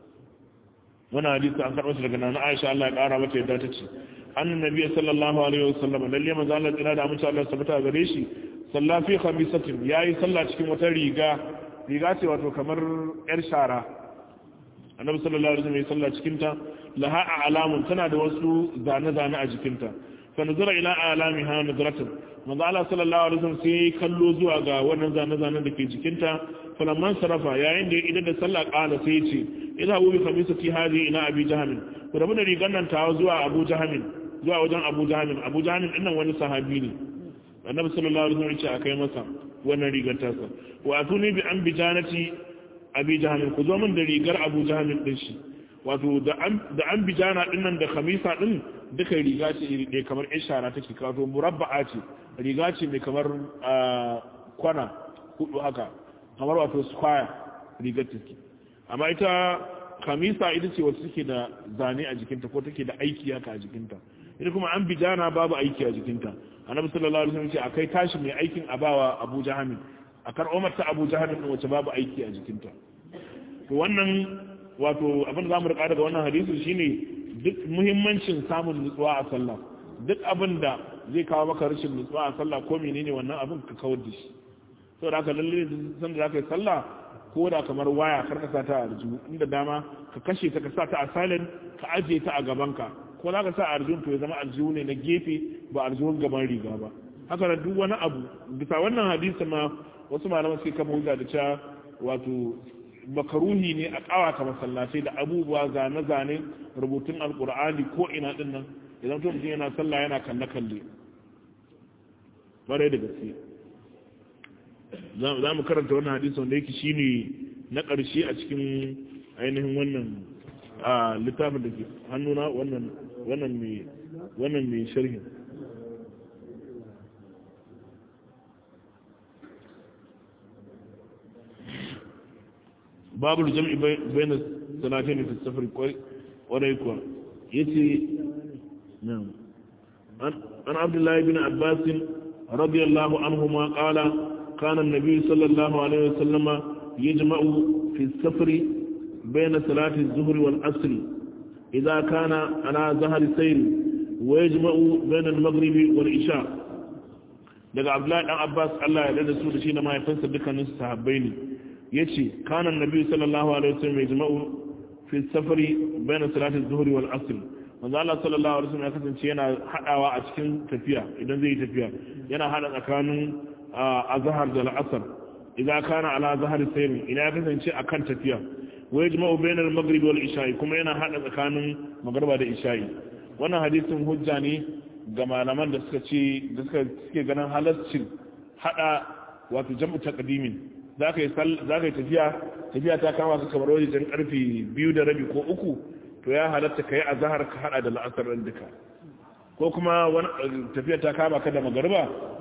wani hadisi an karɓar shi daga nan Aisha Allah ya ƙara mata yadda ta ce annan nabi sallallahu alaihi wasallam lalle manzo Allah tsira da amince Allah sabata gare shi salla fi khamisatin yayi sallah cikin wata riga riga ce wato kamar yar shara annabi sallallahu alaihi wasallam ya sallah cikin ta laha alamun tana da wasu zane zane a jikinta fa nazara ila alamiha nadratan manzo Allah sallallahu alaihi wasallam sai kallo zuwa ga wannan zane zanen da ke jikinta falamman sarafa yayin da idan da sallah kala sai ce idza hu bi khamisati hadi ila abi jahm ku rabu da rigan nan tawo zuwa abu jahm zuwa wajen abu jahm abu jahm din nan wani sahabi ne annabi sallallahu alaihi wasallam ya ce akai masa wannan rigar tasa wa atuni bi an bijanati abi jahm ku zo min da rigar abu jahm din shi wato da an da an bijana din nan da khamisa din duka riga ce iri ɗaya kamar ishara take kawo murabba'a ce riga ce mai kamar kwana hudu haka kamar wato square rigar take amma ita kamisa ita ce wacce take da zane a jikinta ko take da aiki haka a jikinta ita kuma an bijana babu aiki a jikinta annabi sallallahu alaihi wasallam ce akai tashi mai aikin abawa Abu Jaham a karɓo mata Abu Jaham din wacce babu aiki a jikinta to wannan wato abin da zamu rika daga wannan hadisi shine duk muhimmancin samun nutsuwa a sallah duk abin da zai kawo maka rashin nutsuwa a sallah ko menene wannan abin ka kawar da shi saboda haka lalle san da zaka yi sallah ko da kamar waya kar ka sa ta a arjihu inda dama ka kashe ta ka sa ta a silent ka ajiye ta a gabanka ko za ka sa arjihun to ya zama arjihu ne na gefe ba arjihun gaban riga ba haka da duk wani abu bisa wannan hadisi ma wasu malaman sai kama hujja da cewa wato makaruhi ne a kawata masallatai da abubuwa zane-zane rubutun alkur'ani ko ina din nan idan to mutum yana sallah yana kalle kalle bare da gaske za mu karanta wannan hadisi wanda yake shine na ƙarshe a cikin ainihin wannan a littafin da ke hannuna wannan wannan mai wannan mai sharhin babu jam'i bayan salatin fi safar kwarai kuwa yace an abdullahi bin abbas radiyallahu anhu ma qala kana an-nabi sallallahu alaihi wasallama yajma'u fi safari بين صلاة الظهر والعصر إذا كان على ظهر سير ويجمع بين المغرب والعشاء daga Abdullahi dan Abbas Allah ya dada su da shi da mahaifinsa dukkanin sahabbai ne yace kana annabi sallallahu alaihi wasallam yajma'u fi safari baina salati az-zuhri wal asr manzo Allah sallallahu alaihi wasallam ya kasance yana hadawa a cikin tafiya idan zai yi tafiya yana hada tsakanin azhar da al-asr idan kana ala zahar sayr ina ya kasance akan tafiya wa yajma'u bainal maghrib wal isha'i kuma yana hada tsakanin magriba da isha'i wannan hadisin hujja ne ga malaman da suka ce da suka suke ganin halaccin hada wato jam'u taqdimin zaka yi zaka yi tafiya tafiya ta kama ka kamar wajen karfe biyu da rabi ko uku to ya halatta kai azhar ka hada da la'asar din duka ko kuma wani tafiya ta kama ka da magriba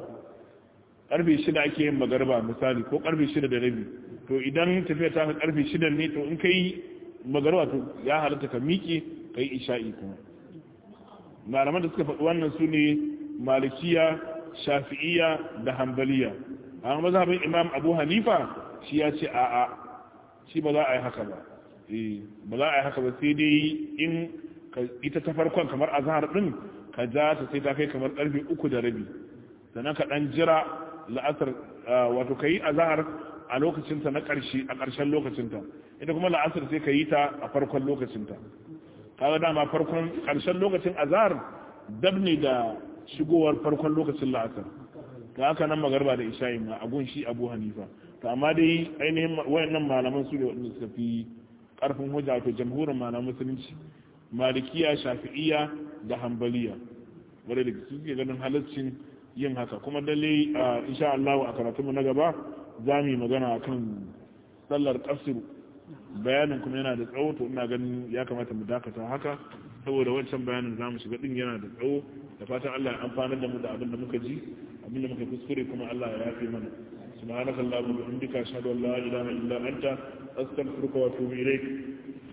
karfe shida ake yin magriba misali ko karfe shida da rabi to idan tafiya ta karfe shida ne to in kai magarwa to ya halatta ka miƙe ka yi isha'i kuma malaman da suka faɗi wannan su ne malikiya shafi'iya da hambaliya a mazhabin imam abu hanifa shi ya ce a'a shi ba za a yi haka ba ba za a yi haka ba sai dai in ita ta farkon kamar azhar din ka ja ta sai ta kai kamar karfe uku da rabi sannan ka dan jira la'asar wato ka yi azhar a lokacinta na ƙarshe a ƙarshen lokacinta ita kuma la'asar sai ka yi ta a farkon lokacinta kaga dama farkon ƙarshen lokacin azhar dab ne da shigowar farkon lokacin la'asar ta haka nan magarba da isha'i ma a gunshi abu hanifa to amma dai ainihin wayannan malaman su ne wanda suka fi ƙarfin hujja to jamhurin malaman musulunci malikiya shafi'iya da hambaliya wanda da su ke ganin halaccin yin haka kuma dalle insha Allah a karatunmu na gaba za mu yi magana a kan sallar ƙasir bayanin kuma yana da tsawo to ina ganin ya kamata mu dakata haka saboda wancan bayanin za mu shiga ɗin yana da tsawo da fatan Allah ya amfanar da mu da abin da muka ji abin da muka kuskure kuma Allah ya yafe mana subhanaka allahumma wa bihamdika ashhadu an la ilaha illa anta astaghfiruka wa atubu ilaik